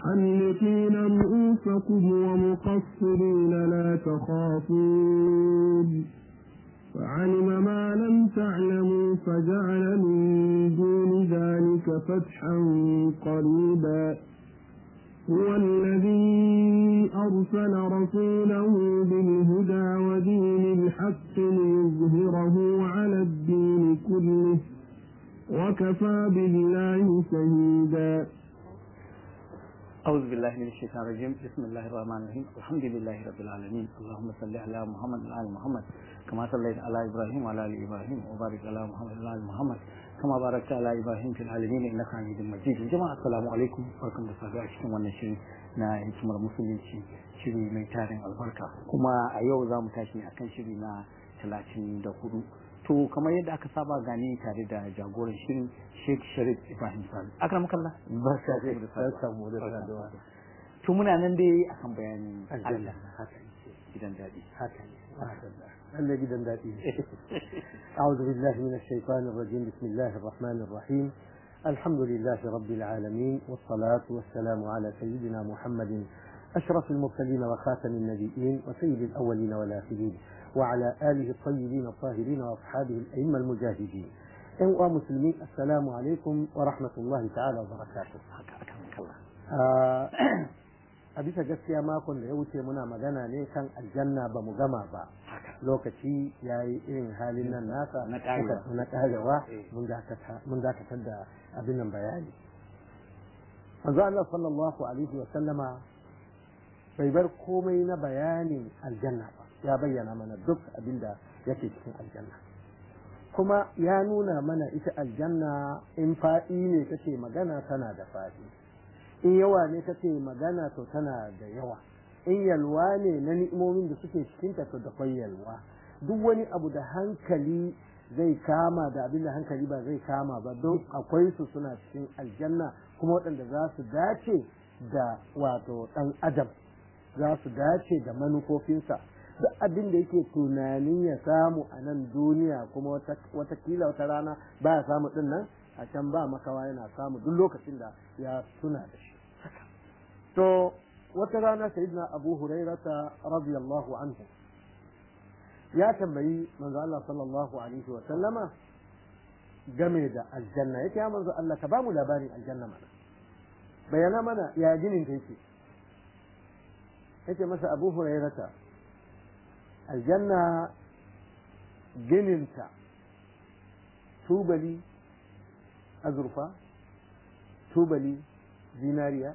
محلقين رؤوسكم ومقصرين لا تخافون فعلم ما لم تعلموا فجعل من دون ذلك فتحا قريبا هو الذي أرسل رسوله بالهدى ودين الحق ليظهره على الدين كله وكفى بالله شهيدا أعوذ بالله من الشيطان الرجيم بسم الله الرحمن الرحيم الحمد لله رب العالمين اللهم صل على محمد وعلى آل محمد كما صليت على إبراهيم وعلى آل إبراهيم وبارك على محمد وعلى آل محمد كما باركت على إبراهيم في العالمين إنك حميد مجيد جماعة السلام عليكم barkan da safiya a cikin wannan shiri na hikimar musulunci shiri mai tarin albarka kuma a yau za mu tashi akan shiri na talatin da hudu to kamar yadda aka saba gani tare da jagoran shirin Sheikh Sharif Ibrahim Sani akram kallah barka da samu da saduwa to muna nan dai akan bayanin aljanna Allah haka ne gidan daɗi haka ne Allah gidan daɗi أعوذ بالله من الشيطان الرجيم بسم الله الرحمن الرحيم الحمد لله رب العالمين والصلاة والسلام على سيدنا محمد أشرف المرسلين وخاتم النبيين وسيد الأولين والآخرين وعلى آله الطيبين الطاهرين وأصحابه الأئمة المجاهدين أيها مسلمين السلام عليكم ورحمة الله تعالى وبركاته haka akan kallah a bisa gaskiya makon da ya wuce muna magana ne kan aljanna ba mu gama ba lokaci ya yi irin halin nan nasa Na ƙarewa. na ƙarewa Eh. mun dakata- mun dakatar da abin nan bayani manzo Allah sallallahu alaihi wa sallama bai bar komai na bayanin aljanna ba ya bayyana mana duk abin da yake cikin aljanna kuma ya nuna mana ita aljanna in faɗi ne kace magana tana da faɗi in yawa ne kace magana to tana da yawa in yalwa ne na ni'imomin da suke cikinta to da kwai yalwa duk wani abu da hankali zai kama da abin da hankali ba zai kama ba don akwai su suna cikin aljanna kuma waɗanda za su dace da wato ɗan adam za su dace da manufofinsa duk abin da yake tunanin ya samu a nan duniya kuma wata- watakila wata rana ba ya samu ɗin nan a can ba makawa yana samu duk lokacin da ya tuna da shi to wata rana sayyidina abu hurairata radiyallahu anhu ya tambayi manzo Allah sallallahu alaihi wa sallama game da aljanna yake ya manzo Allah ka ba mu labarin aljanna mana bayana mana ya ginin ta yake yake masa abu hurairata aljanna gininta tubali azurfa tubali zinariya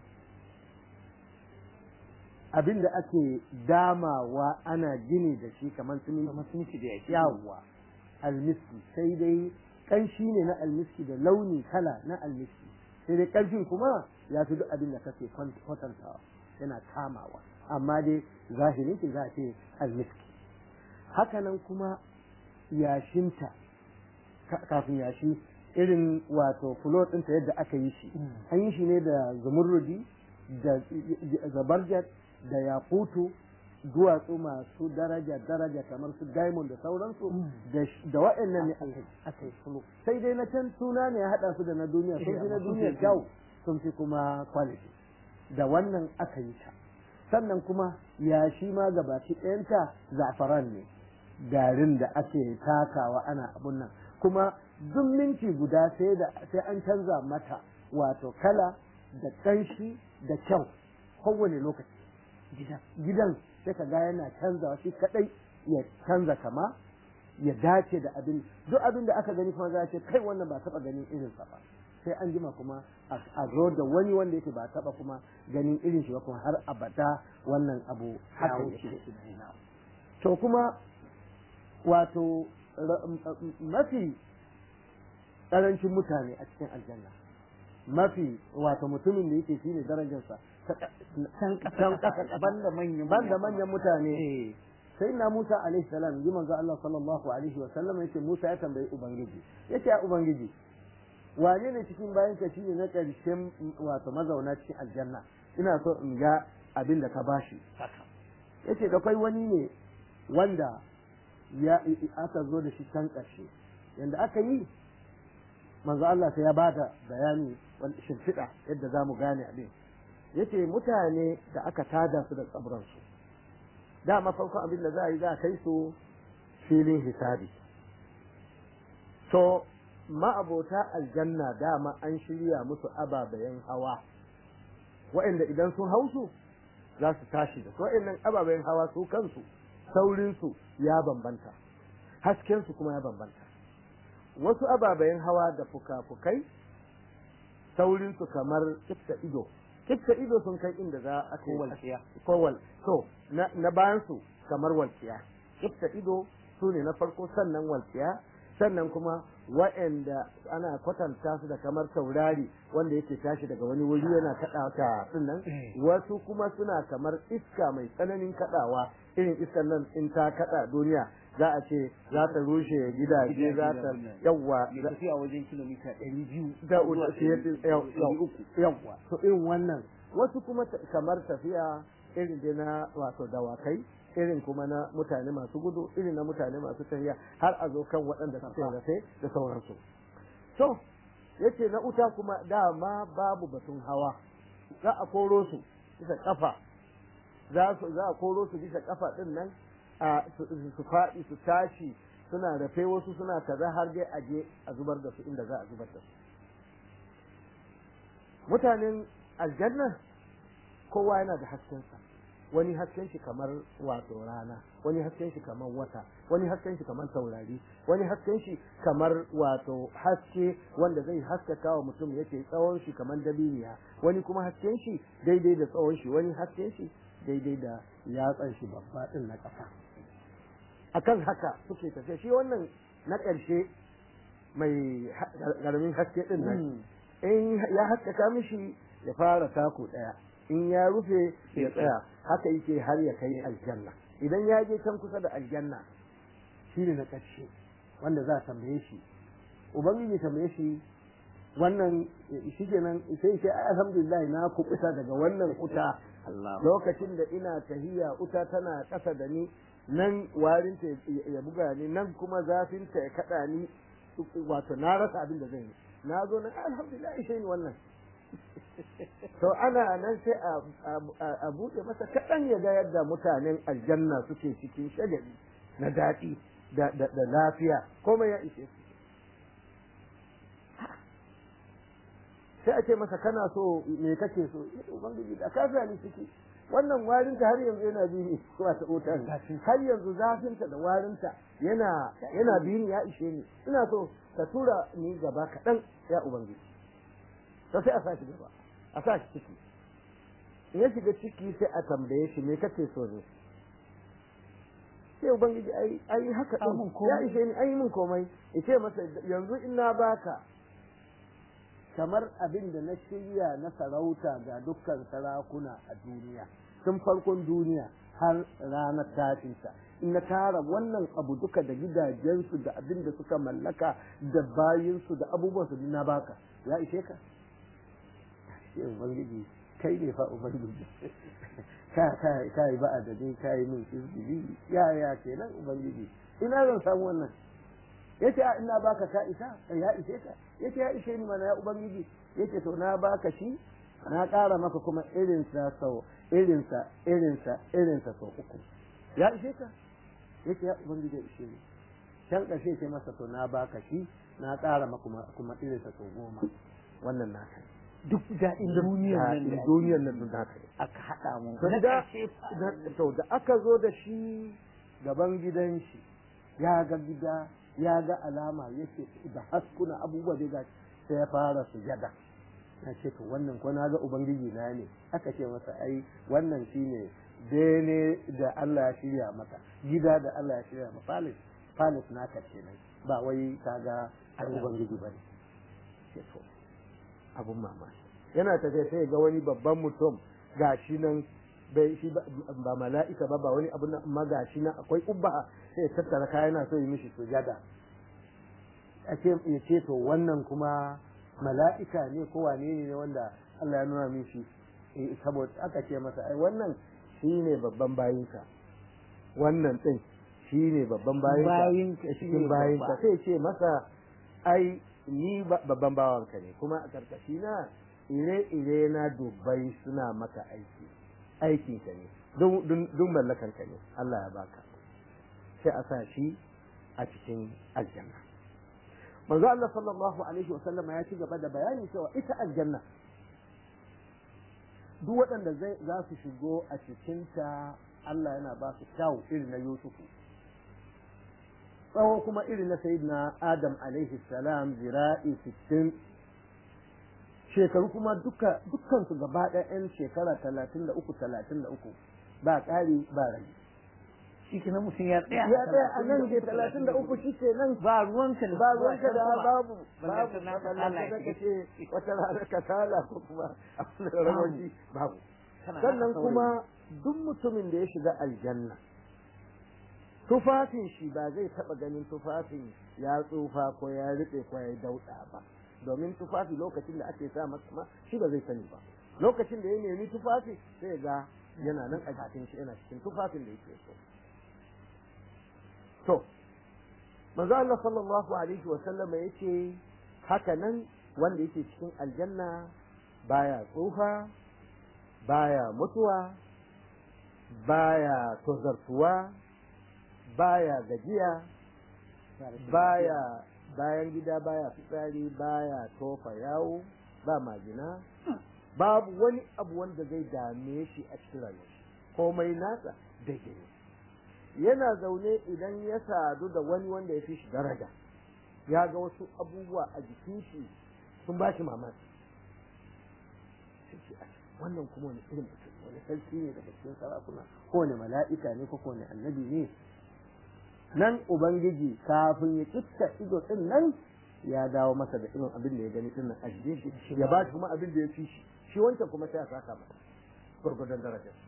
abin da ake damawa ana gini da shi kamar mutunci da yake yawa almiski sai dai kanshi ne na almiski da launi kala na almiski sai dai ƙarfin kuma ya fi duk abin da kake kwatantawa yana kamawa amma dai zahiri ce za a ce almiski hakanan kuma yashinta ka- kafin yashi irin wato fulot ɗinta yadda aka yi shi an yi shi ne da zumurrudi da zabarjat da yakutu duwatsu masu daraja daraja kamar su diamond da sauransu da sh- da waɗannan ne aka yi- aka yi fulo sai dai na can suna ne ya haɗa su da na duniya sun fi na duniya kyau sun fi kuma quality da wannan aka yi ta sannan kuma yashi ma gabaki ɗayanta zafaran ne garin da ake takawa ana abun nan kuma duk minti guda sai da sai an canza mata wato kala da ƙanshi da kyau kowane lokaci gidan gidan sai ka ga yana canzawa shi kadai ya canza kama ya dace da abin duk abin da aka gani kuma za a ce kai wannan ba taba ganin irin sa ba sai an jima kuma a a zo da wani wanda yake ba taba kuma ganin irin shi ba kuma har abada wannan abu haka yake to kuma wato ra- m- m- mafi ƙarancin mutane a cikin aljanna mafi wato mutumin da yake shine darajarsa ta- can can ƙasa banda manyan banda manyan mutane eh sai na Musa alaihi salam ji manzo Allah sallallahu alaihi wa sallam yace Musa ya tambayi ubangiji yace ya ubangiji wane ne cikin bayan ka shine na ƙarshen wato mazauna cikin aljanna ina so in ga abin da ka bashi haka yace da kai wani ne wanda ya aka zo da shi can ƙarshe yanda aka yi manzo Allah sai ya bada bayani wal shimfiɗa yadda za mu gane abin yace mutane da aka tada su da kaburansu dama farkon abin da za a yi za a kai su filin hisabi to ma'abota aljanna dama an shirya musu ababayen hawa wa'anda idan sun hausu za su tashi da su wa'annan ababayen hawa su kansu saurinsu ya bambanta haskensu kuma ya bambanta wasu ababayen hawa da fuka-fukai saurinsu kamar kifta ido kifta ido sun kai inda za a ko walƙiya kowal to na, na bayansu kamar walƙiya kifta ido su ne na farko sannan walƙiya sannan kuma wa'anda ana kwatanta su da kamar taurari wanda yake tashi daga wani wuri yana kaɗa ta nan wasu kuma suna kamar iska mai tsananin kaɗawa irin iskan nan in ta kaɗa duniya za a ce za ta rushe gidaje za ta yawwa ya tafi a wajen kilomita ɗari biyu da zuwa ɗari- ɗari uku. yawwa to irin wannan wasu kuma ta- kamar tafiya irin dai na wato dawakai irin kuma na mutane masu gudu irin na mutane masu tafiya har a zo kan waɗanda suke rafe da sauransu to yace na uta kuma dama babu batun hawa za a koro su bisa kafa za su za a koro su bisa kafa din nan a su su faɗi su tashi suna rafe wasu suna kaza har dai a je a zubar da su inda za a zubar da su mutanen aljanna kowa yana da haskensa wani hasken shi kamar wato rana wani hasken shi kamar wata wani hasken shi kamar taurari wani hasken shi kamar wato haske wanda zai haskaka wa mutum yake tsawon shi kamar dabiniya wani kuma hasken shi daidai da tsawon shi wani hasken shi daidai da yatsan shi babba din na ƙasa akan haka suke tafiya shi wannan na ƙarshe mai ƙaramin haske din nan in ya haskaka mishi ya fara taku ɗaya in ya rufe ya tsaya haka yake har ya kai aljanna idan ya je can kusa da aljanna shi ne na ƙarshe wanda za a tambaye shi ubangiji tambaye shi wannan shi kenan sai sai alhamdulillah na kuɓuta daga wannan kuta Allah lokacin da ina tahiya uta tana ƙasa da ni nan warinta ya buga ni nan kuma zafinta ya kaɗa ni wato na rasa abin da zan yi na zo na alhamdulillah ishe ni wannan to ana nan sai a buɗe masa kaɗan ya ga yadda mutanen aljanna suke cikin shagali na daɗi da lafiya komai ya ishe su sai a ce masa kana so me kake so ubangiji da ka ni ciki wannan warinta har yanzu yana bi ni zuwa ta otar har yanzu zafinta da warinta yana yana bi ni ya ishe ni ina so ka tura ni gaba kaɗan ya ubangiji to sai a sa shi gaba a sa shi ciki in ya shiga ciki sai a tambaye shi me kake so ne sai ubangiji ai ai haka din ya ishe ni ai mun komai yace masa yanzu in na baka kamar abin da na shirya na sarauta ga dukkan sarakuna a duniya tun farkon duniya har ranar tashinsa in na tara wannan abu duka da gidajensu da abin da suka mallaka da bayinsu da abubuwansu na baka ya ishe ka shi ubangiji kai ne fa ubangiji ka ka ka yi ba adadin ka yi min izgili ya ya kenan ubangiji ina zan samu wannan yace a ina baka ka isa ya ishe ka yace ya ishe ni mana ya ubangiji yace to na baka shi na ƙara maka kuma irinsa sau irinsa irinsa irinsa sau uku ya ishe ka yace ya ubangiji ya ishe ni can ƙarshe ce masa to na baka shi na ƙara maka kuma irinsa sau goma wannan na kai duk daɗin duniyar nan da duniyar nan da haka aka haɗa mu to na da ƙarshe to da aka zo da shi gaban gidan shi ya ga gida ya ga alama yake da haskuna abubuwa da ga sai ya fara sujada na ce to wannan ko na ga ubangiji na ne aka ce masa ai wannan shine bene da Allah ya shirya maka gida da Allah ya shirya maka palace palace naka kenan ba wai kaga ai ubangiji bane ce to abun mamaki yana tafiya sai ga wani babban mutum gashi nan bai shi ba mala'ika ba ba wani abu na amma gashi nan akwai ubba sai ya tattara kaya yana so yi mishi sujada a ce ya ce to wannan kuma mala'ika ne ko wane ne wanda Allah ya nuna mishi saboda aka ce masa ai wannan shine babban bayinka wannan din shine babban bayinka Bayinka shine cikin bayinka babba. sai ce masa ai ni babban bawanka ne kuma a karkashi na ire-ire na dubbai suna maka aiki aikin ka ne duk mallakan ka ne Allah ya baka sai a sa shi a cikin aljanna manzo Allah sallallahu alaihi wa sallama ya ci gaba da bayani cewa ita aljanna duk waɗanda za su shigo a cikinta Allah yana ba su kyau irin na Yusufu tsawo kuma irin na Sayyidina Adam alaihi salam zira'i sittin shekaru kuma duka dukkan su gaba ɗaya shekara talatin da uku talatin da uku ba ƙari ba rage shi kenan mutum ya tsaya ya tsaya a nan ke talatin da uku shi ke nan ba ruwanka ba ruwanka da babu Ballanta babu na ka ballanta Allah da ya kace wata rana ka tala ko kuma abin da rawaji babu Kana sannan haka kuma duk mutumin da ya shiga aljanna tufafin shi ba zai taba ganin tufafin ya tsufa ko ya riɓe ko ya dauɗa ba domin tufafi lokacin da ake sa masa ma shi ba zai sani ba lokacin da ya nemi tufafi sai ga yana nan a jikin shi yana cikin tufafin da yake so to manzo Allah sallallahu alaihi wa sallam yace haka nan wanda yake cikin aljanna baya tsufa baya mutuwa baya tozartuwa baya gajiya baya bayan gida baya fitsari baya tofa yawo ba majina babu wani abu wanda zai dame shi a cikin rayuwa komai nasa daidai ne yana zaune idan ya sadu da wani wanda ya fi shi daraja ya ga wasu abubuwa a jikin shi sun ba shi mamaki sai ce "Ah, wannan kuma wani irin mutum ne, wani sarki ne daga cikin sarakuna ko wani mala'ika ne ko wani annabi ne nan ubangiji kafin ya kitta ido din nan ya dawo masa da irin abin da ya gani din nan a jikin shi ya ba shi kuma abin da ya fi shi shi wancan kuma sai ya saka masa gurgudan darajarsa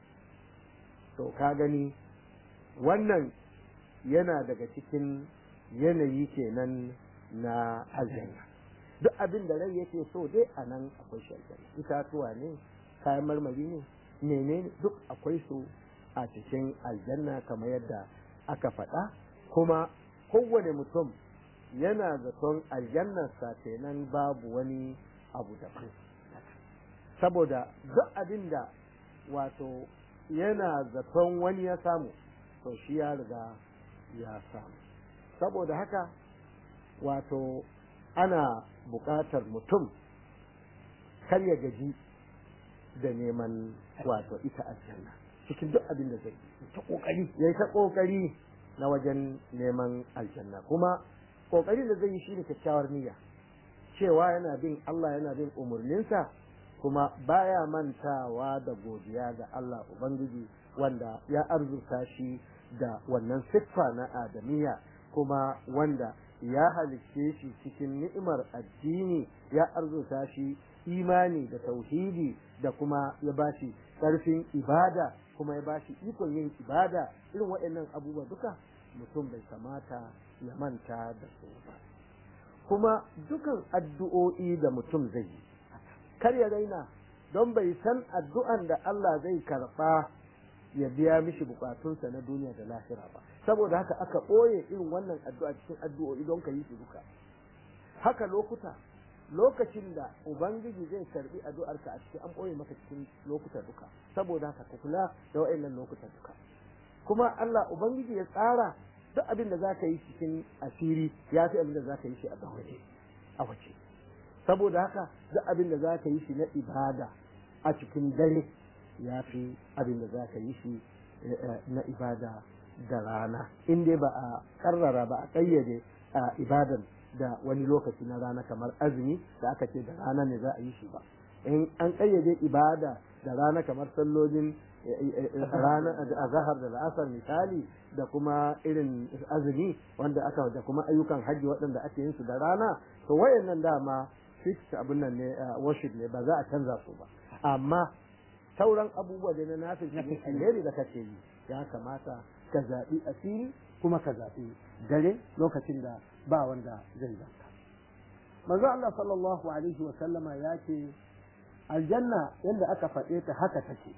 to ka gani wannan yana daga cikin yanayi kenan na aljanna duk abin da rai yake so dai a nan akwai shi aljanna itatuwa ne kayan marmari ne menene duk akwai su a cikin aljanna kamar yadda aka faɗa kuma kowane mutum yana zaton aljannarsa kenan babu wani abu daban saboda duk abin da wato yana zaton wani ya samu to shi ya riga ya samu saboda haka wato ana buƙatar mutum kar ya gaji da neman wato ita aljanna cikin duk abin da zai yi ta kokari yayi ta kokari na wajen neman aljanna kuma kokarin da zai yi shine kyakkyawar niyya cewa yana bin Allah yana bin umarninsa kuma baya mantawa da godiya ga Allah Ubangiji wanda ya arzuta shi da wannan siffa na adamiya kuma wanda ya halicce shi cikin ni'imar addini ya arzuta shi imani da tauhidi da kuma ya bashi ƙarfin ibada kuma ya bashi ikon yin ibada irin waɗannan abubuwa duka mutum bai kamata ya manta da su ba kuma dukan addu'o'i da mutum zai yi kar ya raina don bai san addu'an da Allah zai karɓa ya biya mishi bukatunsa na duniya da lahira ba saboda haka aka ɓoye irin wannan addu'a cikin addu'o'i don ka yi su duka haka lokuta lokacin da ubangiji zai karbi addu'arka a cikin an ɓoye maka cikin lokuta duka saboda haka ka kula da wa'annan lokuta duka kuma Allah ubangiji ya tsara duk abin da zaka yi cikin asiri ya fi abin da zaka yi shi a waje a waje saboda haka duk abin da zaka yi shi na ibada a cikin dare ya fi abin da zaka yi shi na ibada da rana in dai ba a karrara ba a ƙayyade ibadan da wani lokaci na rana kamar azumi da aka ce da rana ne za a yi shi ba in an ƙayyade ibada da rana kamar sallolin rana a zahar da la'asar misali da kuma irin azumi wanda aka da kuma ayyukan hajji waɗanda ake yin su da rana to wayannan dama fix abin nan ne worship ne ba za a canza su ba amma sauran abubuwa da na nafi alheri da kake yi ya kamata ka zaɓi asiri kuma ka zaɓi dare lokacin da ba wanda zai zanka manzo Allah sallallahu alaihi wa sallama ya ce aljanna yadda aka faɗe ta haka take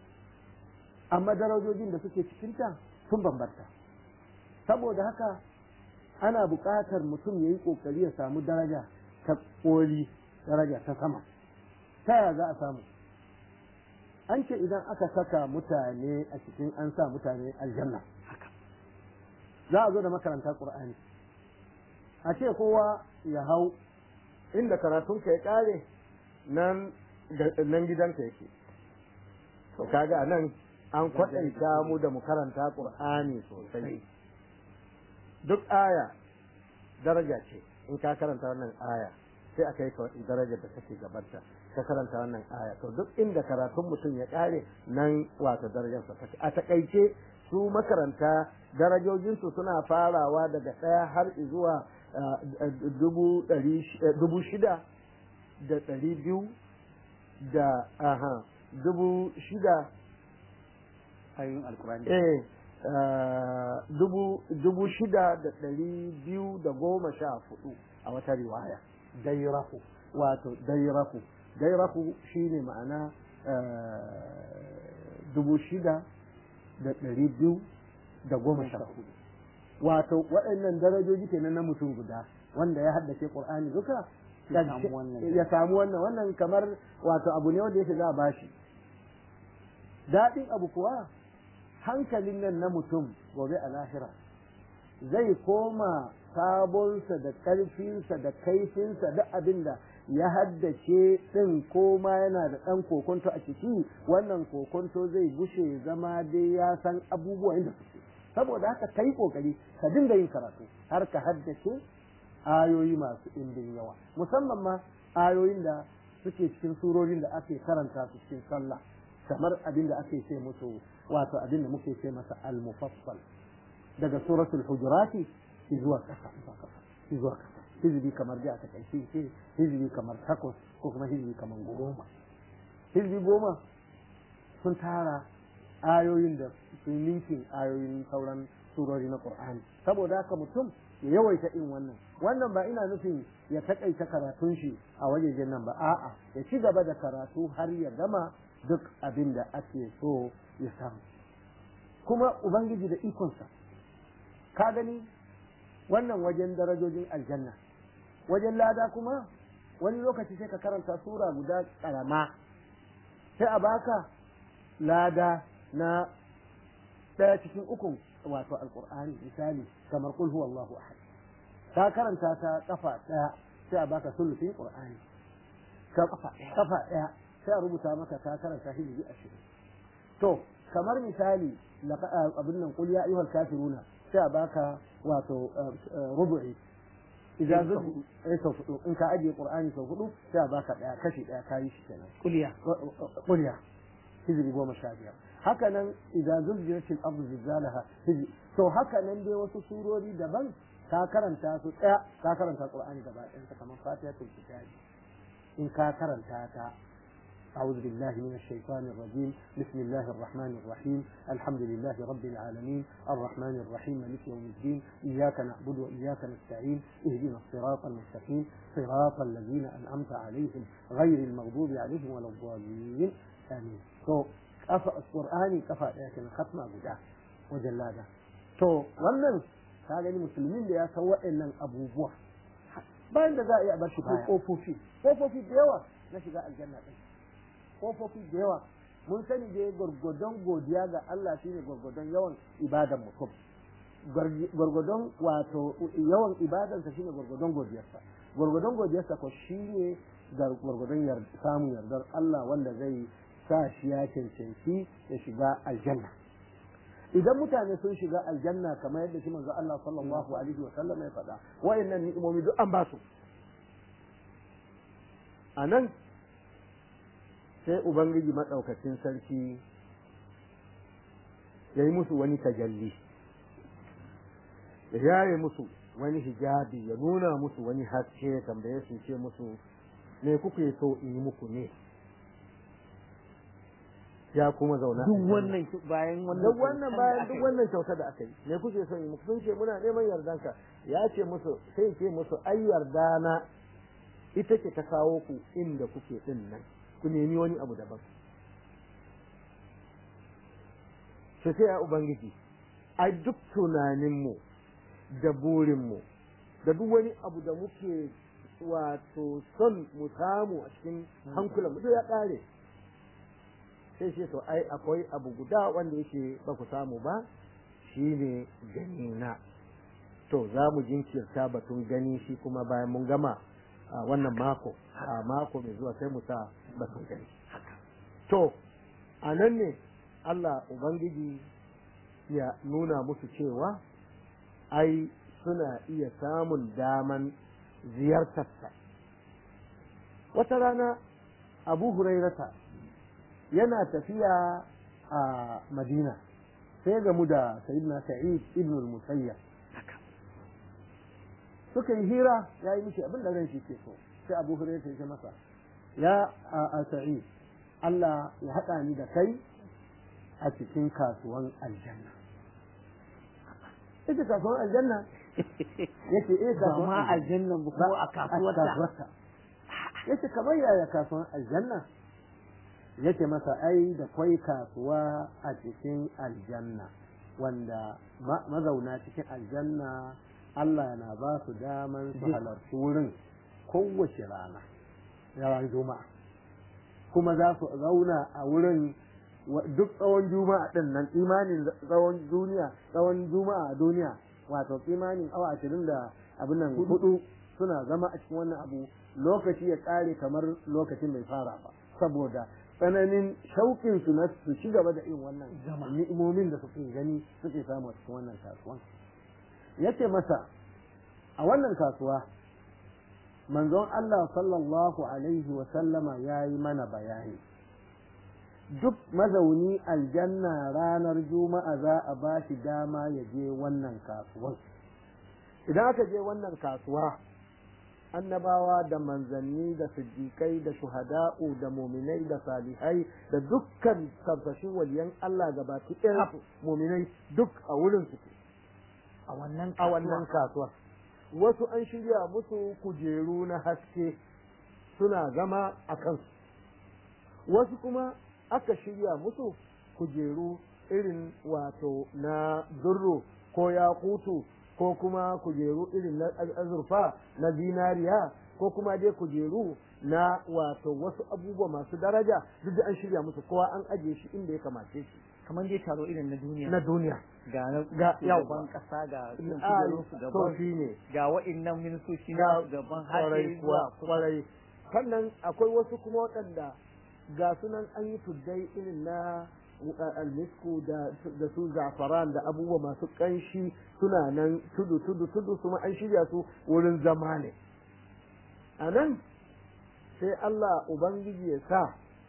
amma darajojin da suke cikinta sun bambanta saboda haka ana buƙatar mutum ya yi ƙoƙari ya samu daraja ta ƙoli daraja ta sama ta yaya za a samu an ce idan aka saka mutane a cikin an sa mutane aljanna za a zo da makaranta qur'ani a ce kowa ya hau inda karatunka ya kare nan nan gidanka yake to kaga nan an kwaɗanta mu da mu karanta qur'ani sosai duk aya daraja ce in ka karanta wannan aya sai a kai ka darajar da take gabanta ka karanta wannan aya to duk inda karatun mutum ya kare nan wato darajarsa take a takaice su makaranta darajojinsu suna farawa daga ɗaya har zuwa dubu shida da ɗari biyu da aha dubu shida ayoyin alkurani eh dubu dubu shida da ɗari biyu da goma sha hudu a wata riwaya dairahu wato dairahu dairahu shine ma'ana dubu shida da ɗari biyu da goma sha hudu wato waɗannan darajoji kenan na mutum guda wanda ya haddace qur'ani duka ya samu wannan wannan kamar wato abu ne wanda yake za a bashi daɗin abu kuwa hankalin nan na mutum gobe a lahira zai koma sabonsa da ƙarfinsa da kaifinsa da abin da ya haddace ɗin koma yana da ɗan kokonto a ciki wannan kokonto zai gushe zama dai ya san abubuwan da suke saboda haka kai kokari ka dinga yin karatu har ka haddace ayoyi masu ɗimbin yawa musamman ma ayoyin da suke cikin surorin da ake karanta su cikin sallah kamar abin da ake ce musu wato abin da muke ce masa al-mufassal daga suratul hujurati zuwa kasa zuwa kasa hizbi kamar da aka kai ce hizbi kamar takwas ko kuma hizbi kamar goma hizbi goma sun tara ayoyin da sun ninkin ayoyin sauran surori na Qur'ani saboda haka mutum ya yawaita in wannan wannan ba ina nufin ya takaita karatun shi a wajejen nan ba a'a ya ci gaba da karatu har ya gama duk abin da ake so ya samu kuma ubangiji da ikonsa ka gani wannan wajen darajojin aljanna wajen lada kuma wani lokaci sai ka karanta sura guda karama sai a baka lada na ɗaya cikin ukun wato alkur'ani misali kamar kul huwallahu ahad ka karanta ta kafa ɗaya sai a baka sulusin qur'ani ka kafa kafa ɗaya sai a rubuta maka ka karanta hijiri ashirin to kamar misali abin nan kul ya ayyuhal kafiruna sai a baka wato rubu'i idan zubi eh sau hudu in ka ajiye qur'ani sau hudu sai a baka ɗaya kashi ɗaya kayi shi kenan kuliya kuliya hijiri goma sha biyar haka nan idan zulzilatil ardu zilzalaha hijri to haka nan dai wasu surori daban ka karanta su tsaya ka karanta qur'ani gaba ɗayan ta kamar fatihatul kitab in ka karanta ta أعوذ بالله من الشيطان الرجيم بسم الله الرحمن الرحيم الحمد لله رب العالمين الرحمن الرحيم مالك يوم الدين إياك نعبد وإياك نستعين اهدنا الصراط المستقيم صراط الذين أنعمت عليهم غير المغضوب عليهم ولا الضالين آمين so kafa qur'ani kafa daya kenan khatma guda wajen lada to wannan ka gani musulmin da ya san waɗannan abubuwa bayan da za a iya bar shi ko kofofi kofofi da yawa na shiga aljanna din kofofi da yawa mun sani dai gwargwadon godiya ga Allah shine gwargwadon yawan ibadan mutum gwargwadon wato yawan ibadansa shine gwargwadon godiyarsa gwargwadon godiyarsa ko shine gwargwadon samun yardar Allah wanda zai sa shi ya cancanci ya shiga aljanna idan mutane sun shiga aljanna kamar yadda shi manzo Allah sallallahu alaihi wa sallam ya faɗa wayannan ni'imomi duk an ba su anan sai ubangiji madaukakin sarki ya yi musu wani tajalli ya yaye musu wani hijabi ya nuna musu wani haske ya tambaye su ce musu me kuke so in yi muku ne ya kuma zauna duk wannan bayan wannan duk wannan bayan duk wannan kyauta da aka yi me kuke son yi muku sun ce muna neman yardanka ya ce musu sai ce musu ai yarda na ita ce ta kawo ku inda kuke din nan ku nemi wani abu daban sai sai ya ubangiji ai duk tunaninmu da burinmu da duk wani abu da muke wato son mu samu a cikin hankulan mu duk ya kare sai shi to ai akwai abu guda wanda yake ba ku samu ba shine gani na to za mu jinkirta batun gani shi kuma bayan mun gama a wannan mako a mako mai zuwa sai mu sa batun gani to a nan ne Allah Ubangiji ya nuna musu cewa ai suna iya samun daman ziyartarsa wata rana abu hurairata yana tafiya a madina sai gamu da sayyidina sa'id ibn al-musayyab suka yi hira ya yi mishi abin da ran shi ke so sai abu hurairata ya ce masa ya a sa'id Allah ya haɗa ni da kai a cikin kasuwan aljanna ita kasuwan aljanna yace eh ba kasuwan ma aljannan ba ko a kasuwarta kasuwarta yace kamar yaya kasuwan aljanna yace masa ai da kwai kasuwa a cikin aljanna wanda ma- mazauna cikin aljanna Allah na ba su daman su halarci wurin kowace rana yawan juma'a kuma za su zauna a wurin wa- duk tsawon juma'a din nan imanin tsawon duniya tsawon juma'a a duniya wato imanin awa ashirin da abin nan hudu suna zama a cikin wannan abu lokaci ya kare kamar lokacin bai fara ba saboda tsananin shauƙin su na su ci gaba da yin wannan Zama. ni'imomin da suke gani suke samu a cikin wannan kasuwan yace masa a wannan kasuwa manzon Allah sallallahu alaihi wa sallama ya yi mana bayani duk mazauni aljanna ranar juma'a za a ba shi dama ya je wannan kasuwan idan aka je wannan kasuwa annabawa da manzanni da siddiƙai da shuhada'u da muminai da salihai da dukkan tabbashin waliyan Allah gabaki ɗaya muminai duk a wurin suke a wannan a wannan kasuwa wasu an shirya musu kujeru na haske suna zama a kansu wasu kuma aka shirya musu kujeru irin wato na durro ko yakutu ko kuma kujeru irin na az- azurfa na zinariya ko kuma dai kujeru na wato wasu abubuwa masu daraja duk da an shirya musu kowa an ajiye shi inda ya kamace shi kamar dai taro irin na duniya na duniya ga na ga shugaban kasa ga Ah, shugaban su to gaban shi ne ga wa'annan ministoci ga na gaban kwarai haɗe kuwa zuwa kwarai sannan akwai wasu kuma waɗanda ga sunan an yi tuddai irin na uh, almisku da da su zafaran da abubuwa masu ƙanshi suna nan tudu tudu tudu kuma an shirya su wurin zama ne a nan sai Allah Ubangiji ya sa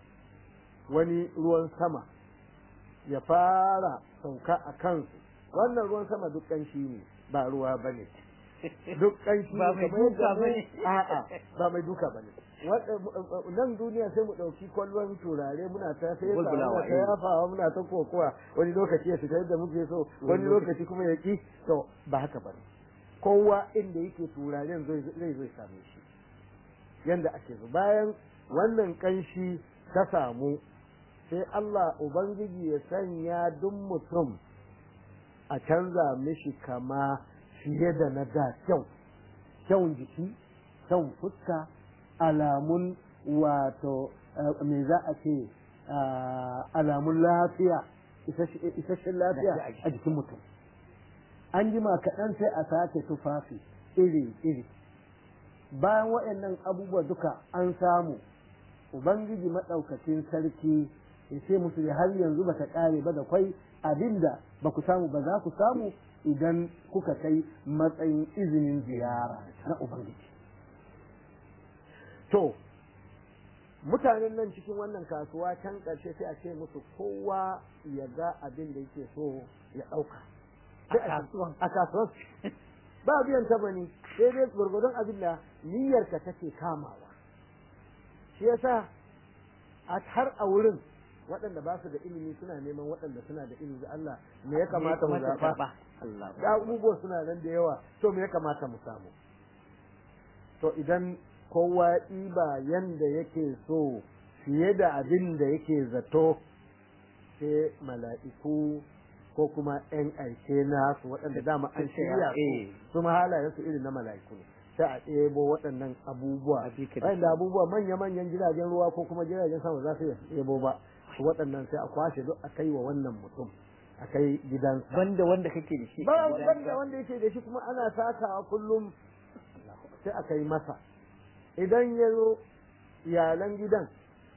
wani ruwan sama ya fara sauka a kansu wannan ruwan sama duk ƙanshi ne ba ruwa ba ne duk ƙanshi Ba ne mai kamar duka yadda ba mu- ne. a'a ba mai duka ba ne nan duniya sai mu ɗauki kwallon turare muna ta sai Bulbulawa, muna ta eh. yafawa muna ta kokowa wani lokaci ya fita yadda muke so wani lokaci kuma ya ki to ba haka ba ne kowa inda yake turaren zai zai zai same shi yanda ake so bayan wannan kanshi ta samu sai Allah Ubangiji ya sanya duk mutum a canza mishi kama fiye da na da kyau kyau jiki kyau fuska alamun wato eh, me za a ce ah, alamun lafiya isasshe- isasshen lafiya a jikin mutum an jima kaɗan sai a sake tufafi iri-iri bayan waɗannan abubuwa duka an samu ubangiji maɗaukacin sarki ya ce musu ya har yanzu ba ta ƙare ba da kwai abinda ba ku samu ba za ku samu idan kuka kai matsayin izinin ziyara na ubangiji to mutanen nan cikin wannan kasuwa can ƙarshe sai a ce musu kowa ya ga abin da yake so ya ɗauka a kasuwan a kasuwar ba biyan ta bane sai dai gurgurdon abin da niyyarka take kamawa shi yasa a har a wurin waɗanda ba su da ilimi suna neman waɗanda suna da ilimi da Allah me ya kamata mu zaɓa karba Allah da abubuwa suna nan da yawa to me ya kamata mu samu to idan kowa ya ɗiba yanda yake so fiye da abin da yake zato sai mala'iku ko kuma ‘yan aike na su waɗanda dama an shirya su Eh. su ma halayen su irin na mala'iku ne sai a ɗebo waɗannan abubuwa wanda abubuwa manya-manyan jiragen ruwa ko kuma jiragen sama za su iya ɗebo ba waɗannan sai a kwashe duk a kai wa wannan mutum a kai gidansa banda wanda kake da shi ba wanda wanda yake da shi kuma ana sakawa kullum sai a kai masa idan ya zo iyalan gidan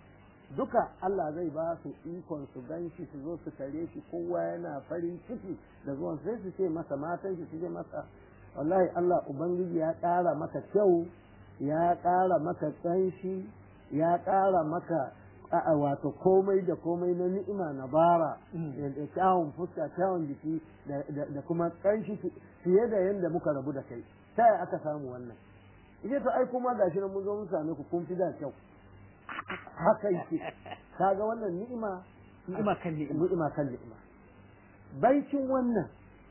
duka Allah zai ba su ikon su gan shi su zo su kare shi kowa yana farin ciki da zuwan sai su ce masa matan shi su ce masa wallahi Allah ubangiji ya ƙara maka kyau ya ƙara maka ƙanshi ya ƙara maka a wato komai da komai na ni'ima na bara da kyawun fuska kyawun jiki da kuma ƙanshi fiye da yadda muka rabu da kai ta aka samu wannan ita to ai kuma gashi nan mun zo mun same ku kun fi da kyau haka yake kaga wannan ni'ima ni'ima kan ni'ima ni'ima kan ni'ima baicin wannan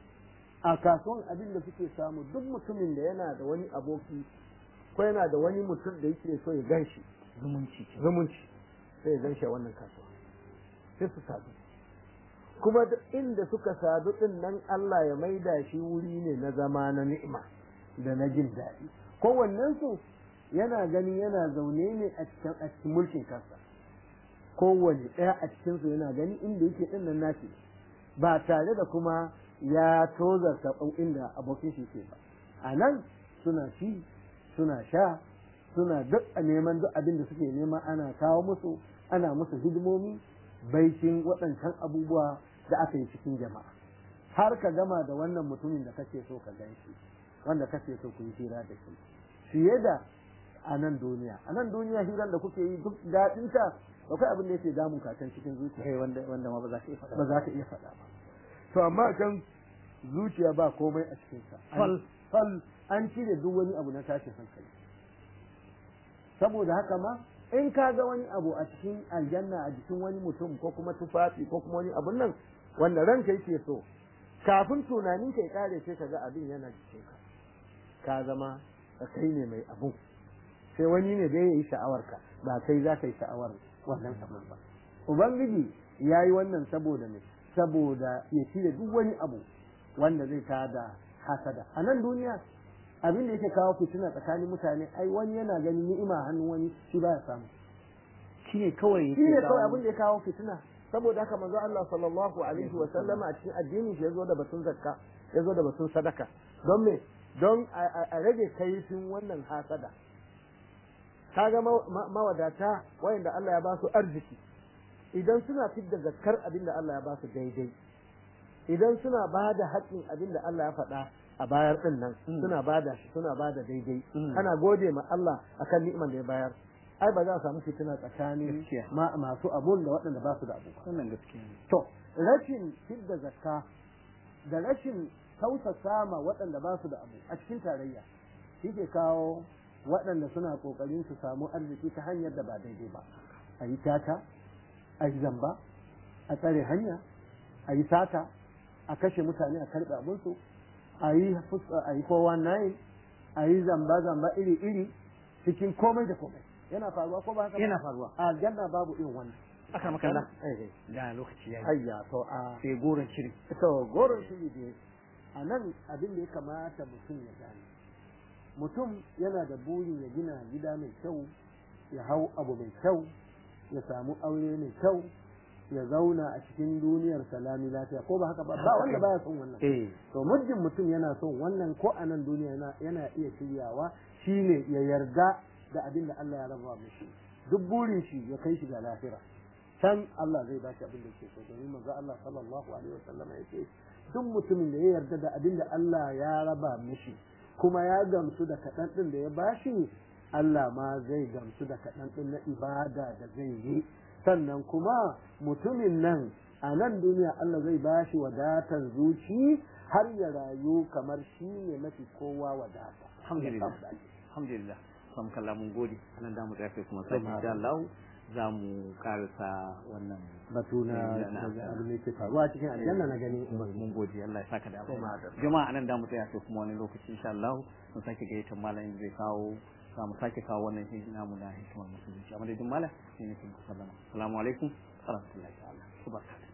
a kasuwan abin da suke samu duk mutumin da yana da wani aboki ko yana da wani mutum da yake so ya gan shi zumunci zumunci sai ya gan shi a wannan kasuwa sai su sadu kuma duk inda suka sadu din nan Allah ya maida shi wuri ne na zama na ni'ima da na jin daɗi kowannen su yana gani yana zaune ne a cikin a cikin mulkin kansa kowane ɗaya a cikin su yana gani inda yake din nan nashi ba tare da kuma ya tozarta inda abokin shi ke ba a nan suna ci suna sha suna duk a neman duk abin da suke nema ana kawo musu ana musu hidimomi baikin waɗancan abubuwa da aka yi cikin jama'a har ka gama da wannan mutumin da kake so ka gan shi wanda kake so ku yi hira da shi fiye da a nan duniya a nan duniya hirar da kuke yi duk daɗinta akwai abin da yake damun ka can cikin zuciya wanda wanda ma ba za ka iya faɗa ba za ka iya faɗa ba to amma kan zuciya ba komai a cikin sa fal fal an cire duk wani abu na tashin hankali saboda haka ma in ka ga wani abu a cikin aljanna a jikin wani mutum ko kuma tufafi ko kuma wani abun nan wanda ranka yake so kafin tunanin ka ya kare sai ka ga abin yana jikin ka ka zama kai ne mai abun sai wani ne da ya yi sha'awar ka ba kai za ka yi sha'awar wannan abun ba ubangiji ya yi wannan saboda ne saboda ya cire duk wani abu wanda zai tada hasada a nan duniya abin da yake kawo fitina tsakanin mutane ai wani yana ganin ni'ima hannun wani shi baya samu shine kawai shi ne kawai abin da ya kawo fitina saboda haka manzo Allah sallallahu alaihi wa sallama a cikin addinin shi yazo da batun zakka yazo da batun sadaka don me don a rage kaifin wannan hasada kaga mawadata wayanda Allah ya ba su arziki idan suna fidda zakkar abin da Allah ya ba su daidai idan suna ba da haƙƙin abin da Allah ya faɗa a bayar din nan suna bada shi suna bada daidai ana gode ma Allah akan ni'imar da ya bayar ai ba za a samu fitina tsakanin masu abun da waɗanda ba su da abu wannan gaskiya ne to rashin fidda zakka da rashin tausasa ma waɗanda ba su da abu a cikin tarayya shi ke kawo waɗanda suna ƙoƙarin su samu arziki ta hanyar da ba daidai ba a yi tata a yi zamba a tsare hanya a yi sata a kashe mutane a karɓe abinsu a yi a yi kowa nayi a yi zamba-zamba iri-iri cikin komai da komai yana faruwa ko ba haka yana faruwa a aljanna babu irin wannan aka makalla da lokaci ya yi ayya to a sai goron shiri to goron shiri ne a nan abin da ya kamata mutum ya gane mutum yana da burin ya gina gida mai kyau ya hau abu mai kyau ya samu aure mai kyau ya zauna a cikin duniyar salami lafiya ko ba haka ba ba wanda baya son wannan eh to muddin mutum yana son wannan ko a nan duniya yana yana iya shiryawa shine ya yarda da abin da Allah ya raba mishi duk burin shi ya kai shi ga lafira can Allah zai ba shi abin da yake so domin manzo Allah sallallahu alaihi wasallam ya ce duk mutumin da ya yarda da abin da Allah ya raba mishi kuma ya gamsu da kaɗan ɗin da ya bashi Allah ma zai gamsu da kaɗan ɗin na ibada da zai yi sannan kuma mutumin nan a nan duniya Allah zai ba shi wadatar zuci har ya rayu kamar shi ne mafi kowa wadata. alhamdulillah alhamdulillah sam kalla mun gode anan da mu tsaya sai kuma sai insha Allah za mu karasa wannan Batu na abin da ke faruwa cikin aljanna na gani mun gode Allah ya saka da abu jama'a anan da mu tsaya sai kuma wani lokaci insha Allah mun sake gayyatar malamin zai kawo za mu sake kawo wannan shi namu na hikimar musulunci amma dai duk malam ne nake sallama assalamu alaikum wa rahmatullahi ta'ala wa barakatuh